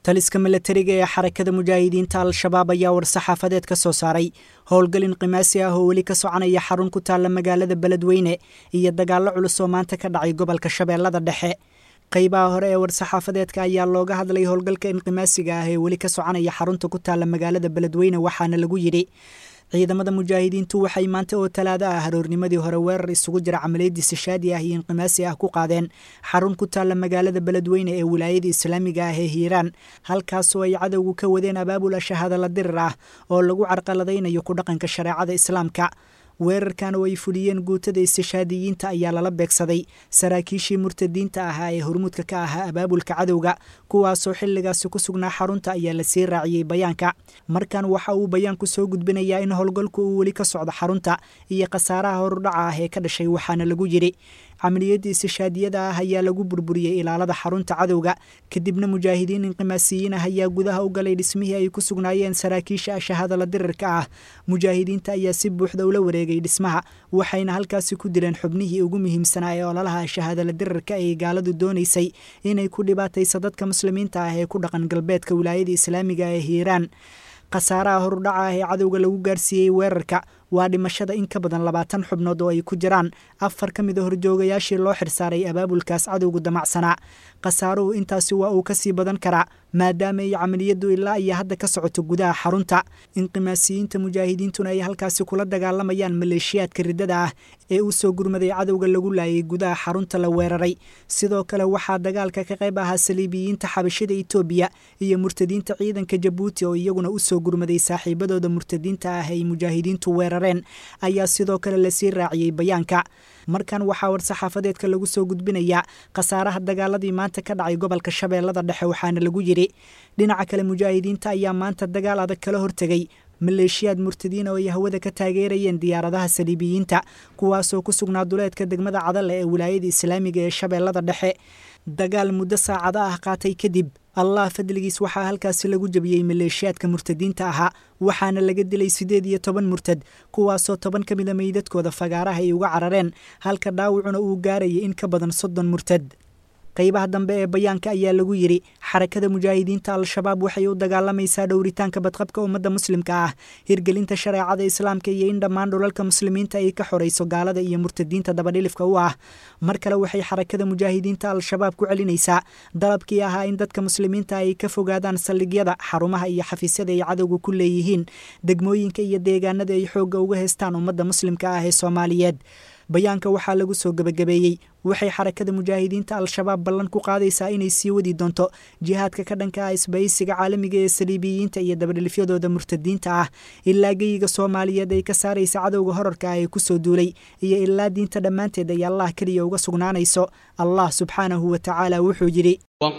taliska milatariga ee xarakada mujaahidiinta al-shabaab ayaa war-saxaafadeed ka soo saaray howlgalin qimaasi ah oo weli ka soconaya xarun ku taalla magaalada beledweyne iyo dagaallo culus oo maanta ka dhacay gobolka shabeellada dhexe qaybaha hore ee war-saxaafadeedka ayaa looga hadlay howlgalka inqimaasiga ah ee weli ka soconaya xarunta ku taalla magaalada beledweyne waxaana lagu yidhi ciidamada mujaahidiintu waxay maanta oo talaado ah haroornimadii hore weerar isugu jira camaliyadii sishaadi ah iyo inqimaasi ah ku qaadeen xarun ku taalla magaalada beledweyne ee wilaayada islaamiga ah ee hiiraan halkaasoo ay cadowgu ka wadeen abaabul ashahadala dirir ah oo lagu carqaladaynayo ku dhaqanka shareecada islaamka weerarkan oo ay fuliyeen guutada istishaadiyiinta ayaa lala beegsaday saraakiishii murtadiinta ahaa ee hormuudka ka ahaa abaabulka cadowga kuwaasoo xilligaasi ku sugnaa xarunta ayaa lasii raaciyey bayaanka markan waxa uu bayaanku soo gudbinayaa in howlgalku uu weli ka socdo xarunta iyo khasaaraha horudhaca ah ee ka dhashay waxaana lagu yidhi camaliyadii istishaadiyada ah ayaa lagu burburiyey ilaalada xarunta cadowga kadibna mujaahidiin inqimaasiyiin ah ayaa gudaha u galay dhismihii ay ku sugnaayeen saraakiisha ashahadala dirirka ah mujaahidiinta ayaa si buuxda ula wareegay dhismaha waxayna halkaasi ku dileen xubnihii ugu muhiimsanaa ee ololaha ashahadala dirirka ay gaaladu doonaysay inay ku dhibaatayso dadka muslimiinta ah ee ku dhaqan galbeedka wilaayada islaamiga ee hiiraan khasaaraha horudhaca ah ee cadowga lagu gaarsiiyey weerarka waa dhimashada in ka badan labaatan xubnood oo ay ku jiraan afar ka mid a horjoogayaashii loo xirsaaray abaabulkaas cadowgu damacsanaa khasaaruhu intaasi waa uu kasii badan karaa maadaama ay camaliyadu ilaa iyo hadda ka socoto gudaha xarunta inqimaasiyiinta mujaahidiintuna ay halkaasi kula dagaalamayaan maleeshiyaadka riddada ah ee u soo gurmaday cadowga lagu laayay gudaha xarunta la weeraray sidoo kale waxaa dagaalka ka qayb ahaa saliibiyiinta xabashida itoobiya iyo murtadiinta ciidanka jabuuti oo iyaguna u soo gurmaday saaxiibadooda murtadiinta ah ay mujaahidiintu weerareen ayaa sidoo kale lasii raaciyey bayaanka markan waxaa war-saxaafadeedka lagu soo gudbinayaa khasaaraha dagaaladii maanta ka dhacay gobolka shabeellada dhexe waxaana lagu yidhi dhinaca kale mujaahidiinta ayaa maanta dagaal adag kala hortegay maleeshiyaad murtadiin oo ay hawada ka taageerayeen diyaaradaha saliibiyiinta kuwaasoo ku sugnaa duleedka degmada cadale ee wilaayada islaamiga ee shabeellada dhexe dagaal muddo saacado ah qaatay kadib allah fadligiis waxaa halkaasi lagu jebiyey maleeshiyaadka murtadiinta ahaa waxaana laga dilay siddeed iyo toban murtad kuwaasoo toban ka mida meydadkooda fagaaraha ay uga carareen halka dhaawacuna uu gaarayay in ka badan soddon murtad qaybaha dambe ee bayaanka ayaa lagu yidhi xarakada mujaahidiinta al-shabaab waxay u dagaalamaysaa dhowritaanka badqabka ummadda muslimka ah hirgelinta shareecada islaamka iyo in dhammaan dhulalka muslimiinta ay ka xorayso gaalada iyo murtadiinta dabadhilifka u ah mar kale waxay xarakada mujaahidiinta al-shabaab ku celinaysaa dalabkii ahaa in dadka muslimiinta ay ka fogaadaan saldhigyada xarumaha iyo xafiisyada ay cadowga ku leeyihiin degmooyinka iyo deegaanada ay xoogga uga haystaan ummadda muslimka ah ee soomaaliyeed bayaanka waxaa lagu soo gebagabeeyey waxay xarakada mujaahidiinta al-shabaab ballan ku qaadaysaa inay sii wadi doonto jihaadka ka dhanka ah isbaysiga caalamiga ee saliibiyiinta iyo dabadhilifyadooda murtadiinta ah ilaa geyiga soomaaliyeed ay ka saaraysa cadowga horarka ah ee kusoo duulay iyo ilaa diinta dhammaanteed ay allah keliya uga sugnaanayso allah subxaanahu wa tacaala wuxuu yidhi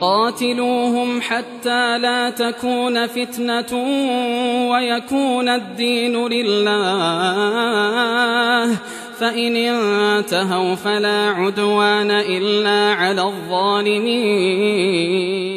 وقاتلوهم حتى لا تكون فتنة ويكون الدين لله فإن انتهوا فلا عدوان إلا على الظالمين